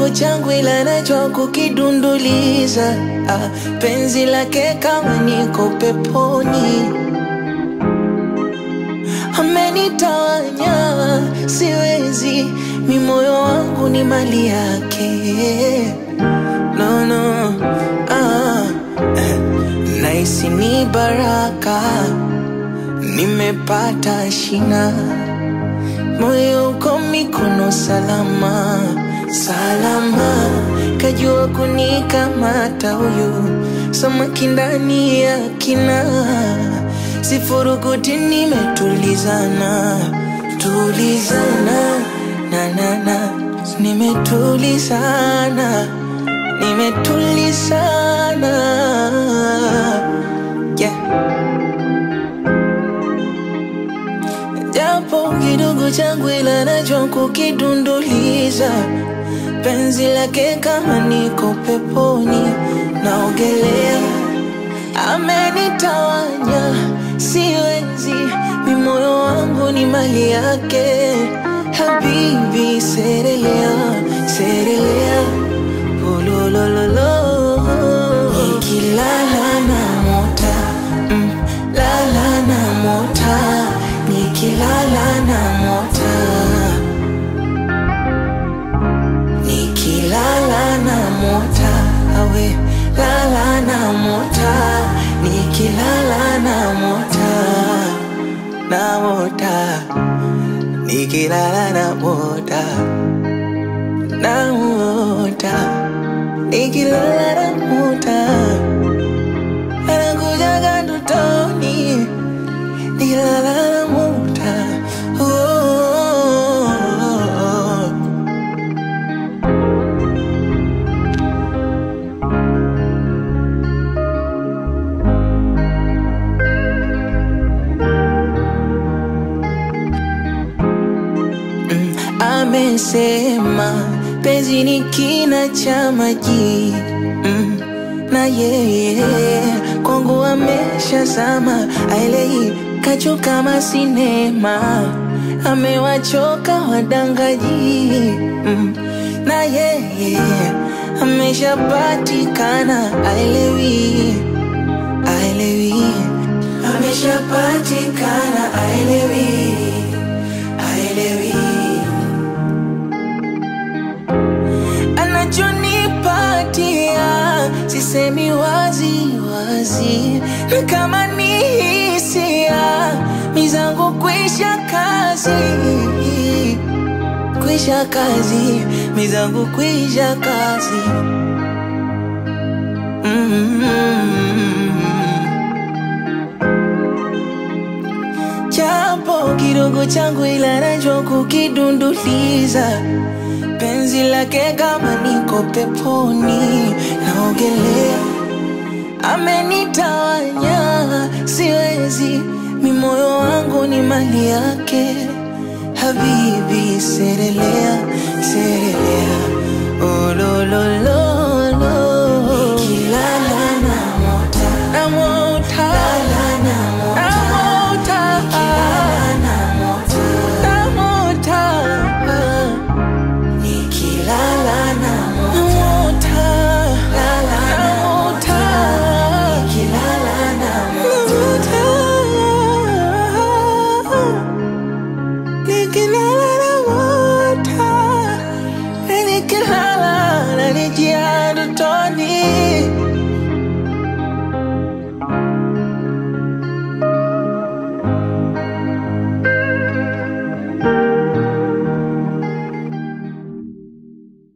kidogo changu ila najua kukidunduliza ah, penzi lake kama niko peponi amenitawanya siwezi mi moyo wangu ni mali yake no, no. Ah, eh, naisi ni baraka nimepata shina moyo uko mikono salama salama kajua kunikamata huyu samaki ndani ya kina sifurukuti nimetulizana tulizana na na na nimetulizana nimetulizana yeah. japo kidogo changu ila najua kukidunduliza penzi lake kama niko peponi naogelea amenitawanya siwezi mi moyo wangu ni mali yake habibi serelea serelea ulolololo nikilala na mota mm, lala na mota nikilala na mota nikilala na mota awe lala na mota nikilala na mota na mota nikilala na mota na mota nikilala na mota anakujaga ndotoni nikilala na mota oh, oh, oh. Mm, amesema penzi ni kina cha maji mm, na yeye kwangu ameshazama aelei kacho kama sinema amewachoka wadangaji mm, na yeye ameshapatikana aelewi aelewi ameshapatikana aelewi aelewi anachonipatia sisemi wazi wazi na kama ni hisia mizangu kwisha kazi kwisha kazi mizangu kwisha kazi mm-hmm. Japo kidogo changu ila najua kukidunduliza penzi lake kama niko peponi naogelea amenitawanya siwezi mi moyo wangu ni mali yake habibi serelea serelea olololo